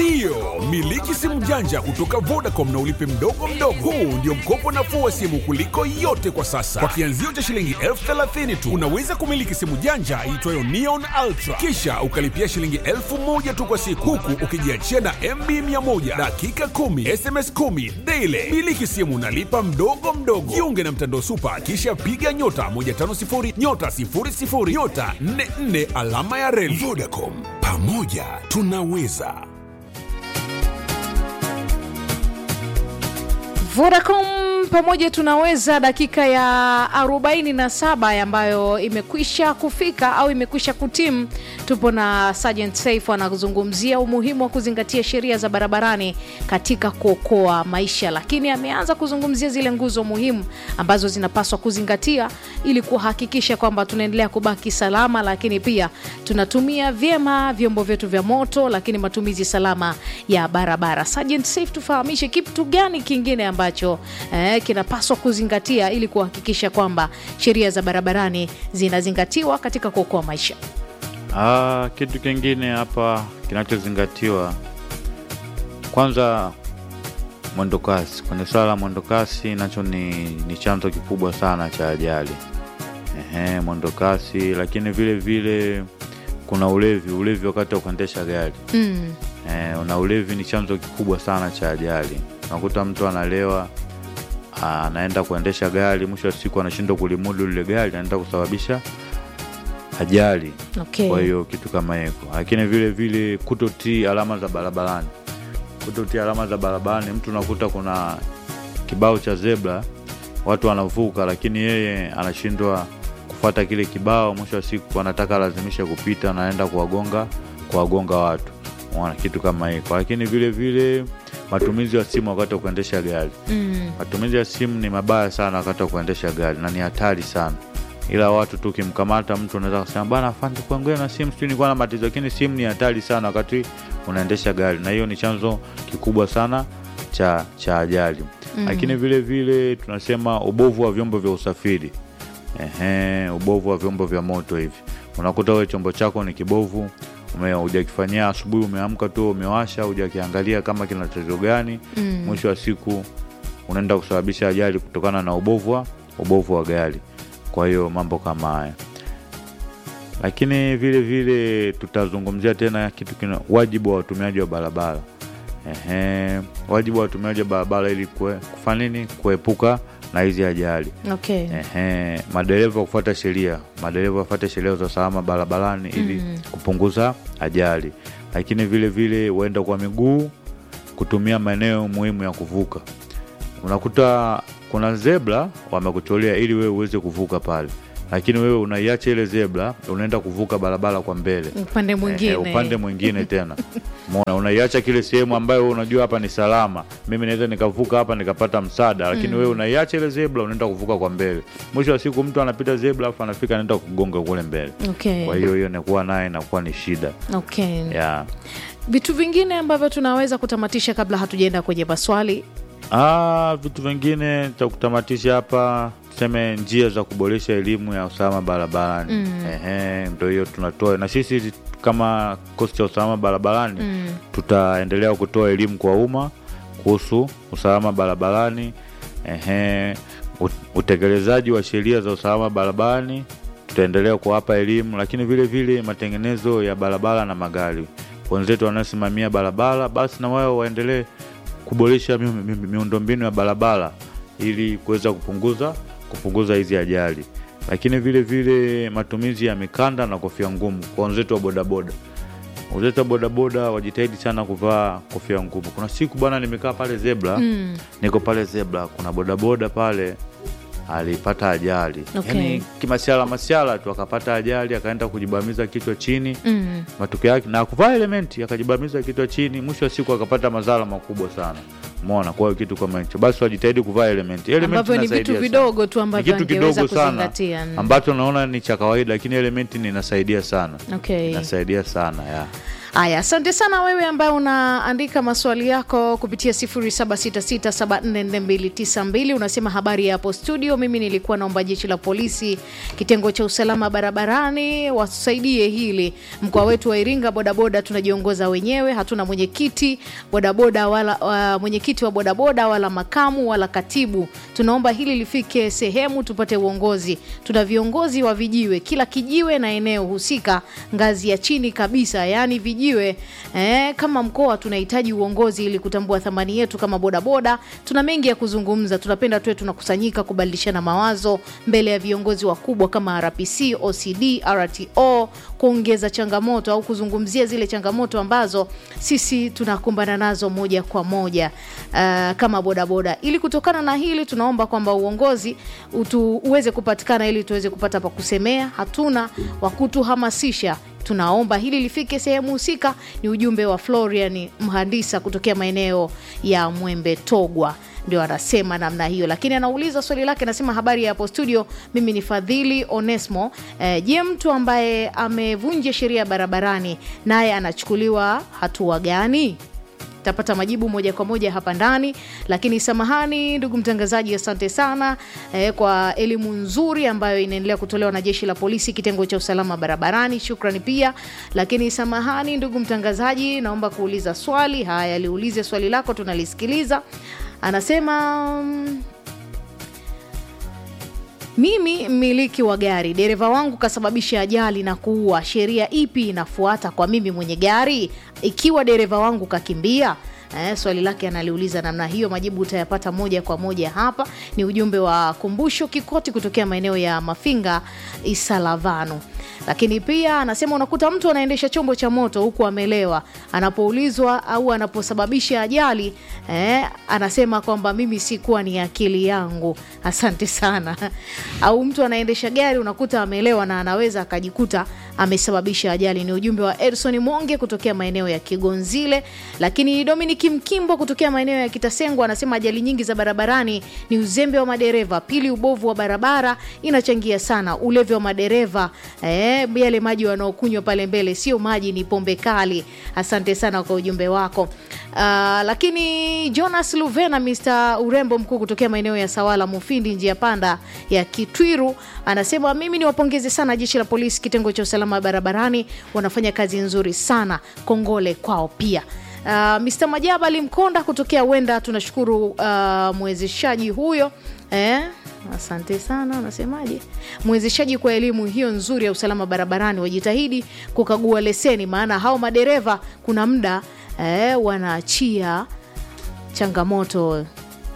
Ndiyo, miliki simu janja kutoka Vodacom na ulipe mdogo mdogo. Huu ndio mkopo nafuu wa simu kuliko yote kwa sasa. Kwa kianzio cha shilingi elfu thelathini tu unaweza kumiliki simu janja iitwayo Neon Ultra, kisha ukalipia shilingi elfu moja tu kwa siku, huku ukijiachia na MB 100 dakika 10 SMS 10 daily. Miliki simu nalipa mdogo mdogo. Jiunge na mtandao Super, kisha piga nyota 150 nyota 00 nyota 44 alama ya reli. Vodacom, pamoja tunaweza. Vodacom pamoja tunaweza, dakika ya 47 ambayo imekwisha kufika au imekwisha kutimu. Tupo na Sergeant Saif anazungumzia umuhimu wa kuzingatia sheria za barabarani katika kuokoa maisha, lakini ameanza kuzungumzia zile nguzo muhimu ambazo zinapaswa kuzingatia ili kuhakikisha kwamba tunaendelea kubaki salama, lakini pia tunatumia vyema vyombo vyetu vya moto, lakini matumizi salama ya barabara. Sergeant Saif, tufahamishe kitu gani kingine ambacho eh, kinapaswa kuzingatia ili kuhakikisha kwamba sheria za barabarani zinazingatiwa katika kuokoa maisha. Ah, kitu kingine hapa kinachozingatiwa kwanza, mwendo kasi. Kwenye swala la mwendo kasi, nacho ni, ni chanzo kikubwa sana cha ajali. Ehe, mwendo kasi, lakini vile vile kuna ulevi. Ulevi wakati wa kuendesha gari Mm. eh, na ulevi ni chanzo kikubwa sana cha ajali. Unakuta mtu analewa ah, anaenda kuendesha gari, mwisho wa siku anashindwa kulimudu lile gari, anaenda kusababisha ajali. Okay. Kwa hiyo kitu kama hiko, lakini vile vile kutotii alama za barabarani. Kutotii alama za barabarani, mtu unakuta kuna kibao cha zebra, watu wanavuka, lakini yeye anashindwa kufuata kile kibao. Mwisho wa siku anataka lazimisha kupita, anaenda kuwagonga kuwagonga watu, unaona kitu kama hiko. Lakini vile vile matumizi ya simu wakati wa kuendesha gari Mm. matumizi ya simu ni mabaya sana wakati wa kuendesha gari na ni hatari sana, ila watu tu ukimkamata mtu unaweza kusema bana, afande kuangulia na simu, sijui nilikuwa na matatizo, lakini simu ni hatari sana wakati unaendesha gari, na hiyo ni chanzo kikubwa sana cha cha ajali. Lakini vile vile tunasema ubovu wa vyombo vya usafiri. Ehe, ubovu wa vyombo vya moto hivi, unakuta wewe chombo chako ni kibovu ume- hujakifanyia asubuhi, umeamka tu umewasha, hujakiangalia kama kina tatizo gani. Mwisho wa siku unaenda kusababisha ajali kutokana na ubovu wa ubovu wa gari. Kwa hiyo mambo kama haya, lakini vile vile tutazungumzia tena kitu kina wajibu wa watumiaji wa barabara. Ehe, wajibu wa watumiaji wa barabara ili kue- kufanya nini? Kuepuka na hizi ajali. Okay. Ehe, madereva kufuata sheria, madereva wafuate sheria za usalama barabarani ili kupunguza ajali, lakini vile vile waenda kwa miguu kutumia maeneo muhimu ya kuvuka. Unakuta kuna zebra wamekucholea ili wewe uweze kuvuka pale, lakini wewe unaiacha ile zebra, unaenda kuvuka barabara kwa mbele Upande mwingine. Eh, upande mwingine tena mona unaiacha kile sehemu ambayo wewe unajua hapa ni salama, mimi naweza nikavuka hapa nikapata msaada, lakini wewe unaiacha ile zebra, unaenda kuvuka kwa mbele. Mwisho wa siku mtu anapita zebra afu anafika anaenda kugonga kule mbele. Okay. Kwa hiyo hiyo inakuwa naye inakuwa ni shida Okay. yeah. Vitu vingine ambavyo tunaweza kutamatisha kabla hatujaenda kwenye maswali. Ah, vitu vingine cha kutamatisha hapa tuseme njia za kuboresha elimu ya usalama barabarani. Ehe, ndio hiyo tunatoa na sisi kama kikosi cha usalama barabarani tutaendelea kutoa elimu kwa umma kuhusu usalama barabarani. Ehe, ut- utekelezaji wa sheria za usalama barabarani tutaendelea kuwapa elimu, lakini vile vile matengenezo ya barabara na magari. Wenzetu wanaosimamia barabara, basi na wao waendelee kuboresha mi- mi- mi- miundombinu ya barabara ili kuweza kupunguza kupunguza hizi ajali, lakini vile vile matumizi ya mikanda na kofia ngumu kwa wenzetu wa bodaboda. Wenzetu wa bodaboda wajitahidi sana kuvaa kofia ngumu. Kuna siku bwana, nimekaa pale zebra niko pale zebra, kuna bodaboda pale alipata ajali Okay. yani kimasiala masiala tu akapata ajali akaenda kujibamiza kichwa chini Mm. matokeo yake na kuvaa elementi akajibamiza kichwa chini, mwisho wa siku akapata madhara makubwa sana. Umeona, kwa hiyo kitu kama hicho basi wajitahidi kuvaa elementi. Elementi Ambavyo ni inasaidia vitu sana. vidogo tu Ni ambavyo kitu angeweza kidogo sana kuzingatia. Mm. ambacho naona ni cha kawaida, lakini elementi ni inasaidia sana, Okay. inasaidia sana ya Haya, asante sana wewe ambaye unaandika maswali yako kupitia 0766744292 unasema habari ya hapo studio. Mimi nilikuwa naomba jeshi la polisi kitengo cha usalama barabarani watusaidie hili. Mkoa wetu wa Iringa bodaboda tunajiongoza wenyewe, hatuna mwenyekiti bodaboda wala uh, mwenyekiti wa bodaboda wala makamu wala katibu. Tunaomba hili lifike sehemu tupate uongozi. Tuna viongozi wa vijiwe, kila kijiwe na eneo husika, ngazi ya chini kabisa, yaani vijiwe eh, kama mkoa tunahitaji uongozi ili kutambua thamani yetu kama bodaboda. Tuna mengi ya kuzungumza, tunapenda tuwe tunakusanyika kubadilishana mawazo mbele ya viongozi wakubwa kama RPC, OCD, RTO, kuongeza changamoto au kuzungumzia zile changamoto ambazo sisi tunakumbana nazo moja kwa moja uh, kama bodaboda. Ili kutokana na hili, tunaomba kwamba uongozi utu, uweze kupatikana ili tuweze kupata pa kusemea. Hatuna wa kutuhamasisha tunaomba hili lifike sehemu husika. Ni ujumbe wa Florian Mhandisa kutokea maeneo ya Mwembe Togwa, ndio anasema namna hiyo, lakini anauliza swali lake, anasema habari ya hapo studio, mimi ni Fadhili Onesmo. Eh, je, mtu ambaye amevunja sheria barabarani naye anachukuliwa hatua gani? tapata majibu moja kwa moja hapa ndani, lakini samahani ndugu mtangazaji, asante sana eh, kwa elimu nzuri ambayo inaendelea kutolewa na jeshi la polisi kitengo cha usalama barabarani. Shukrani pia, lakini samahani ndugu mtangazaji, naomba kuuliza swali. Haya, liulize swali lako, tunalisikiliza. Anasema mm, mimi mmiliki wa gari, dereva wangu kasababisha ajali na kuua, sheria ipi inafuata kwa mimi mwenye gari ikiwa dereva wangu kakimbia? Eh, swali lake analiuliza namna hiyo. Majibu utayapata moja kwa moja hapa. Ni ujumbe wa Kumbusho Kikoti kutokea maeneo ya Mafinga Isalavanu. Lakini pia anasema unakuta mtu anaendesha chombo cha moto huku amelewa, anapoulizwa au anaposababisha ajali eh, anasema kwamba mimi sikuwa ni akili yangu. Asante sana. Au mtu anaendesha gari unakuta amelewa na anaweza akajikuta amesababisha ajali. Ni ujumbe wa Edson Monge kutokea maeneo ya Kigonzile. Lakini Dominic Mkimbo kutokea maeneo ya Kitasengo anasema ajali nyingi za barabarani ni uzembe wa madereva. Pili, ubovu wa barabara inachangia sana. Ulevi wa madereva eh, yale maji wanaokunywa pale mbele sio maji, ni pombe kali. Asante sana kwa ujumbe wako. Uh, lakini Jonas Luvena Mr urembo mkuu kutokea maeneo ya Sawala Mufindi, njia panda ya Kitwiru anasema mimi niwapongeze sana jeshi la polisi kitengo cha usalama barabarani, wanafanya kazi nzuri sana, kongole kwao pia. Uh, Mr Majabali Mkonda kutokea Wenda, tunashukuru uh, mwezeshaji huyo eh? Asante sana. Unasemaje? Mwezeshaji kwa elimu hiyo nzuri ya usalama barabarani, wajitahidi kukagua leseni, maana hao madereva kuna muda eh, wanaachia changamoto.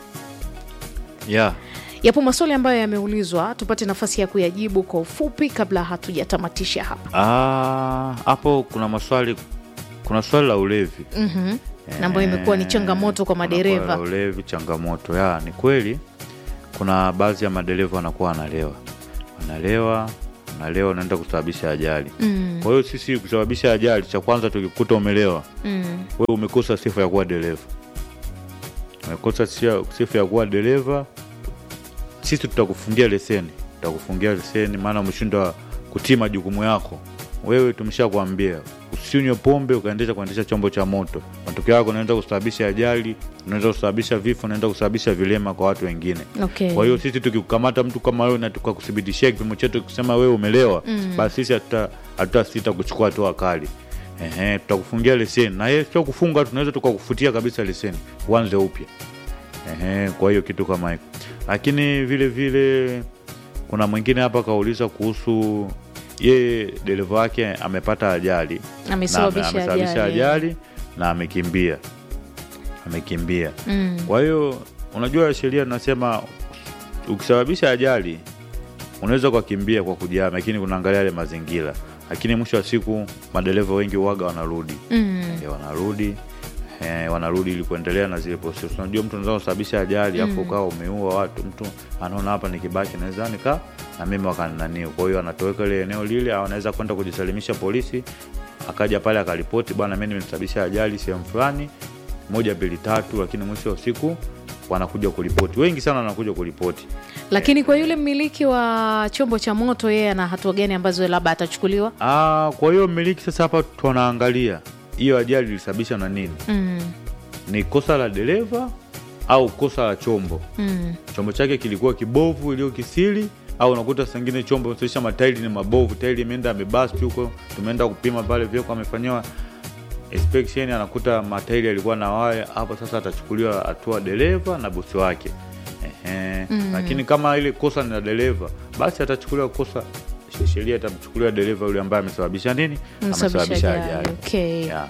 yeah. Yapo maswali ambayo yameulizwa, tupate nafasi ya kuyajibu kwa ufupi kabla hatujatamatisha hapa. Ah, hapo kuna maswali kuna swali la ulevi Mhm. Na ambayo imekuwa ni changamoto kwa Kuna swali madereva. la ulevi changamoto ya ni kweli kuna baadhi ya madereva wanakuwa wanalewa wanalewa wanalewa wanaenda kusababisha ajali Mm, kwa hiyo sisi kusababisha ajali cha kwanza tukikuta umelewa mm, wewe umekosa sifa ya kuwa dereva umekosa sia- sifa ya kuwa dereva sisi tutakufungia leseni tutakufungia leseni maana umeshindwa kutii majukumu yako wewe tumeshakwambia usinywe pombe ukaendesha kuendesha chombo cha moto matokeo yako unaweza kusababisha ajali unaweza kusababisha vifo unaweza kusababisha vilema kwa watu wengine okay. kwa hiyo sisi tukikukamata mtu kama wewe na tukakuthibitishia kipimo chetu kusema wewe umelewa Mm. basi sisi hatuta- hatutasita kuchukua hatua kali Ehe, tutakufungia leseni na yeye sio kufunga, tunaweza tukakufutia kabisa leseni uanze upya. Ehe, kwa hiyo kitu kama hiko, lakini vile vile kuna mwingine hapa kauliza kuhusu yeye dereva wake amepata ajali na ame- amesababisha amesababisha ajali. ajali na amekimbia amekimbia Mm. kwa hiyo unajua sheria tunasema ukisababisha ajali unaweza ukakimbia kwa kujama, lakini kunaangalia yale mazingira. Lakini mwisho wa siku madereva wengi uwaga wanarudi Mm. Eh, wanarudi eh, wanarudi ili kuendelea na zile process. Unajua mtu anaweza kusababisha ajali afu ukawa umeua watu, mtu anaona hapa nikibaki naweza nika na mimi wakanani, kwa hiyo anatoweka ile eneo lile, au anaweza kwenda kujisalimisha polisi, akaja pale akaripoti, bwana, mimi nimesababisha ajali sehemu fulani, moja mbili tatu, lakini mwisho wa siku wanakuja kuripoti, wengi sana wanakuja kuripoti. Lakini kwa yule mmiliki wa chombo cha moto, yeye ana hatua gani ambazo labda atachukuliwa? Ah, kwa hiyo mmiliki sasa hapa tunaangalia hiyo ajali ilisababisha na nini mm, ni kosa la dereva au kosa la chombo mm, chombo chake kilikuwa kibovu iliyo kisiri au unakuta sengine chombo sisha matairi ni mabovu tairi imeenda amebasti huko tumeenda kupima pale vyoko amefanyiwa inspection anakuta matairi yalikuwa na waya hapo sasa atachukuliwa hatua dereva na bosi wake Ehe. lakini kama ile kosa ni la dereva basi atachukuliwa kosa sheria itamchukulia dereva yule ambaye amesababisha nini msababisha ajali. Okay. Yeah.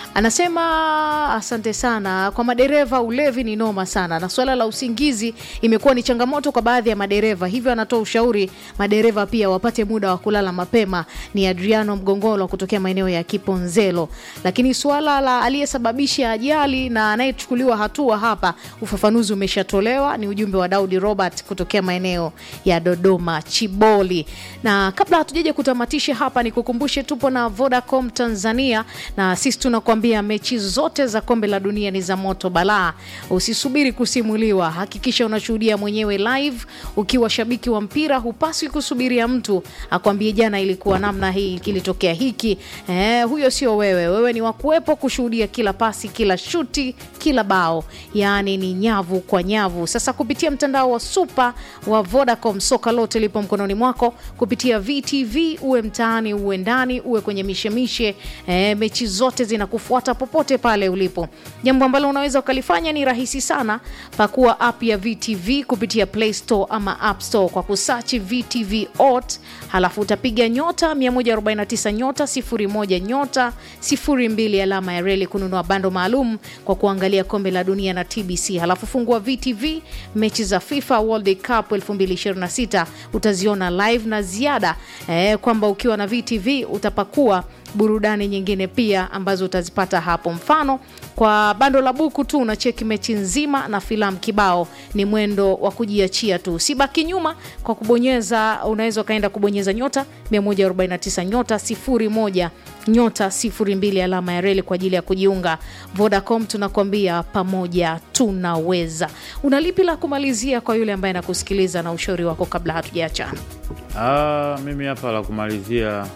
Anasema asante sana kwa madereva, ulevi ni noma sana, na suala la usingizi imekuwa ni changamoto kwa baadhi ya madereva, hivyo anatoa ushauri madereva pia wapate muda wa kulala mapema. Ni Adriano Mgongolo kutokea maeneo ya Kiponzelo. Lakini suala la aliyesababisha ajali na anayechukuliwa hatua hapa, ufafanuzi umeshatolewa. Ni ujumbe wa Daudi Robert kutokea maeneo ya Dodoma Chiboli. Na kabla hatujaja kutamatisha hapa, nikukumbushe tupo na Vodacom Tanzania na sisi tunakuambia mechi zote za kombe la dunia ni za moto balaa. Usisubiri kusimuliwa, hakikisha unashuhudia mwenyewe live. Ukiwa shabiki wa mpira, hupaswi kusubiria mtu akwambie jana ilikuwa namna hii, kilitokea hiki. Eh, huyo sio wewe. Wewe ni wakuwepo kushuhudia kila pasi, kila shuti, kila bao, yaani ni nyavu kwa nyavu. Sasa kupitia mtandao wa super wa Vodacom, soka lote lipo mkononi mwako kupitia VTV, uwe mtaani, uwe ndani, uwe kwenye mishemishe eh, mechi zote zinakufuata popote pale ulipo. Jambo ambalo unaweza ukalifanya ni rahisi sana, pakua app ya VTV kupitia Play Store ama App Store kwa kusachi VTV Ot, halafu utapiga nyota 149 nyota 01 nyota 02 alama ya reli kununua bando maalum kwa kuangalia kombe la dunia na TBC, halafu fungua VTV mechi za FIFA World Cup 2026 utaziona live na ziada eh, kwamba ukiwa na VTV utapakua burudani nyingine pia ambazo utazipata hapo. Mfano, kwa bando la buku tu unacheki mechi nzima na filamu kibao. Ni mwendo wa kujiachia tu, sibaki nyuma kwa kubonyeza. Unaweza ukaenda kubonyeza nyota 149 nyota 01 nyota 02 alama ya reli kwa ajili ya kujiunga. Vodacom tunakwambia pamoja tunaweza. Una lipi la kumalizia kwa yule ambaye anakusikiliza na ushauri wako kabla hatujaachana? Ah, mimi hapa la kumalizia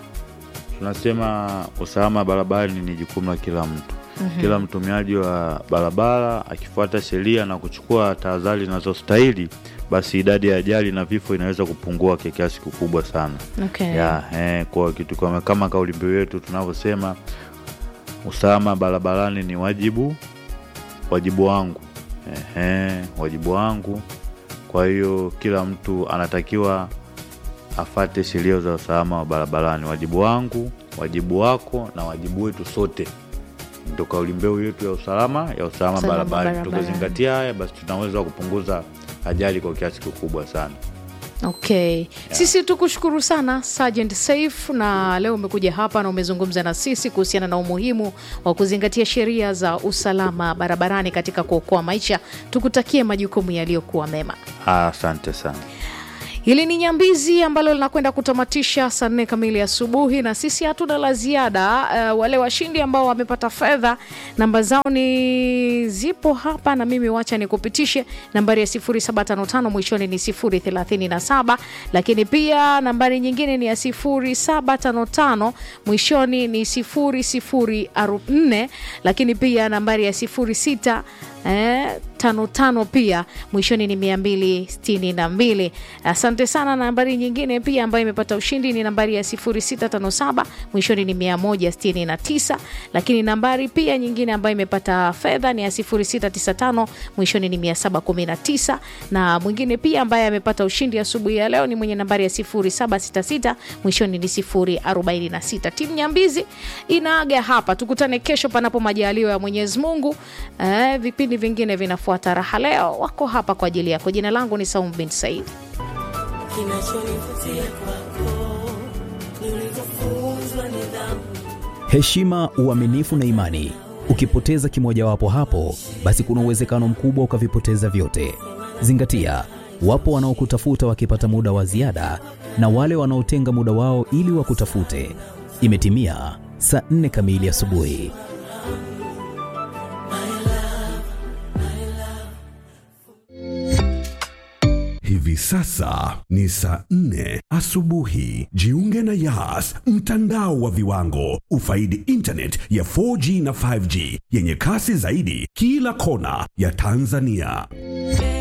tunasema usalama barabarani ni jukumu la kila mtu. Kila mtumiaji wa barabara akifuata sheria na kuchukua tahadhari zinazostahili, basi idadi ya ajali na vifo inaweza kupungua kwa kiasi kikubwa sana. Okay. ya eh, kwa kitu kama, kama kauli mbiu yetu tunavyosema usalama barabarani ni wajibu wajibu wangu eh, wajibu wangu. Kwa hiyo kila mtu anatakiwa afate sheria za usalama wa barabarani. Wajibu wangu, wajibu wako na wajibu wetu sote, ndo kauli mbiu yetu ya usalama ya usalama Usalama barabarani. barabarani. Tukizingatia haya, basi tunaweza kupunguza ajali kwa kiasi kikubwa sana. Okay. Sisi tukushukuru sana Sergeant Saif, na leo umekuja hapa na umezungumza na sisi kuhusiana na umuhimu wa kuzingatia sheria za usalama barabarani katika kuokoa maisha. Tukutakie majukumu yaliyokuwa mema. Asante sana. Hili ni Nyambizi ambalo linakwenda kutamatisha saa nne kamili asubuhi, na sisi hatuna la ziada. Uh, wale washindi ambao wamepata fedha namba zao ni zipo hapa, na mimi wacha nikupitishe nambari ya 0755 mwishoni ni 037, lakini pia nambari nyingine ni ya 0755 mwishoni ni 0044, lakini pia nambari ya 06 eh, tano tano pia mwishoni ni mia mbili sitini na mbili. Asante sana. Nambari nyingine pia ambayo imepata ushindi ni nambari ya 0657 mwishoni ni 169, lakini nambari pia nyingine ambayo imepata fedha ni ya 0695 mwishoni ni 719, na mwingine pia ambaye amepata ushindi asubuhi ya leo ni mwenye nambari ya 0766 mwishoni ni 046. Timu Nyambizi inaaga hapa, tukutane kesho panapo majaliwa ya Mwenyezi Mungu. Eh, vipindi vingine vinafuata. Raha leo wako hapa kwa ajili yako. Jina langu ni Saum bin Said. Kinachonivutia kwako ni ulivyofunzwa nidhamu. heshima, uaminifu na imani. Ukipoteza kimojawapo hapo, basi kuna uwezekano mkubwa ukavipoteza vyote. Zingatia, wapo wanaokutafuta wakipata muda wa ziada na wale wanaotenga muda wao ili wakutafute. Imetimia saa nne kamili asubuhi. Hivi Hivi sasa ni saa nne asubuhi. Jiunge na Yas, mtandao wa viwango. Ufaidi internet ya 4G na 5G yenye kasi zaidi kila kona ya Tanzania.